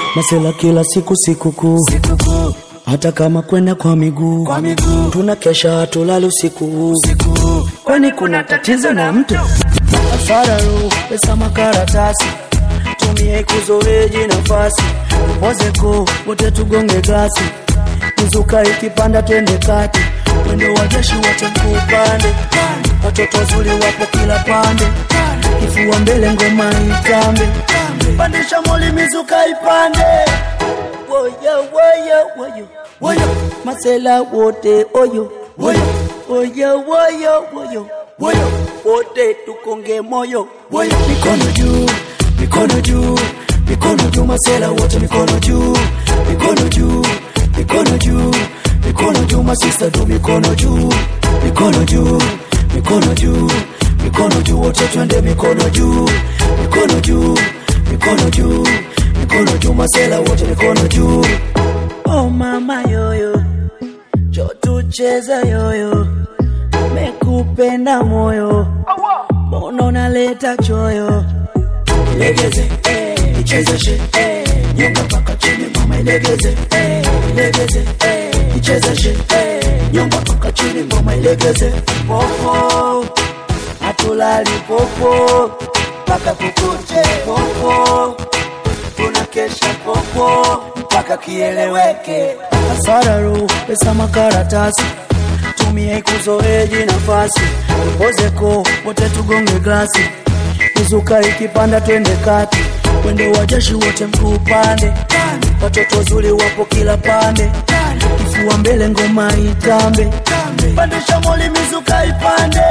masela kila siku sikukuu sikukuu hata kama kwenda kwa miguu kwa miguu tuna kesha hatulali usiku huu usiku kwani kuna tatizo na mtu asararu pesa makaratasi tumie kuzoeji nafasi upozeko wote tugonge glasi mizuka ikipanda twende kati mwendo wa jeshi wote mkuupande watoto wazuri wapo kila pande kifua mbele ngoma itambe pandisha moli mizuka ipande woyo woyo woyo woyo masela wote oyo woyo woyo woyo woyo woyo wote tukonge moyo woyo mikono juu mikono juu mikono juu masela wote mikono juu mikono juu mikono juu mikono juu masista tu mikono juu mikono juu mikono juu mikono juu wote twende mikono juu mikono juu mikono juu mikono juu masela wote mikono juu oh mama yoyo jo tucheza yoyo mekupenda moyo mbona unaleta choyo ilegeze eh, ichezeshe eh, nyonga mpaka chini mama ilegeze eh, ilegeze eh, ichezeshe eh, nyonga mpaka chini mama ilegeze popo hatulali popo mpaka kukuche popo tunakesha popo mpaka kieleweke asararu pesa makaratasi tumie kuzoeji nafasi pozeko wote tugonge glasi mizuka ikipanda twende kati wendo wa jeshi wote mkuu pande watoto wazuri wapo kila pande kifua mbele ngoma itambe pandisha moli mizuka ipande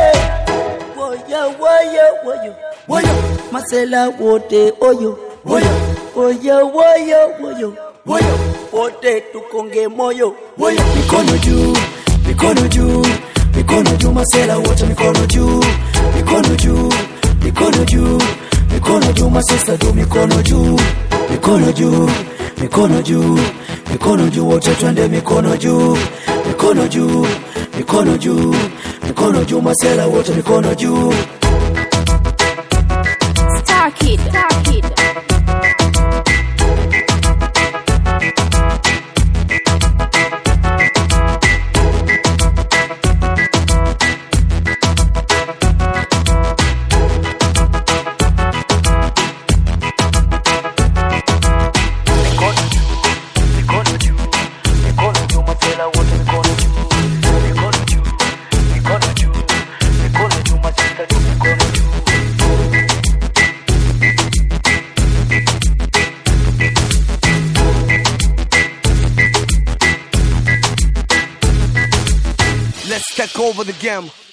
woyo woyo woyo woyo masela wote oyo woyo woyo woyo woyo woyo wote tukonge moyo woyo mikono juu mikono juu mikono juu masela wote mikono juu mikono juu mikono juu mikono juu masista tu mikono juu mikono juu mikono juu mikono juu wote twende mikono juu mikono juu mikono juu mikono juu masela wote mikono juu Star Kid. Star Kid. Let's take over the game.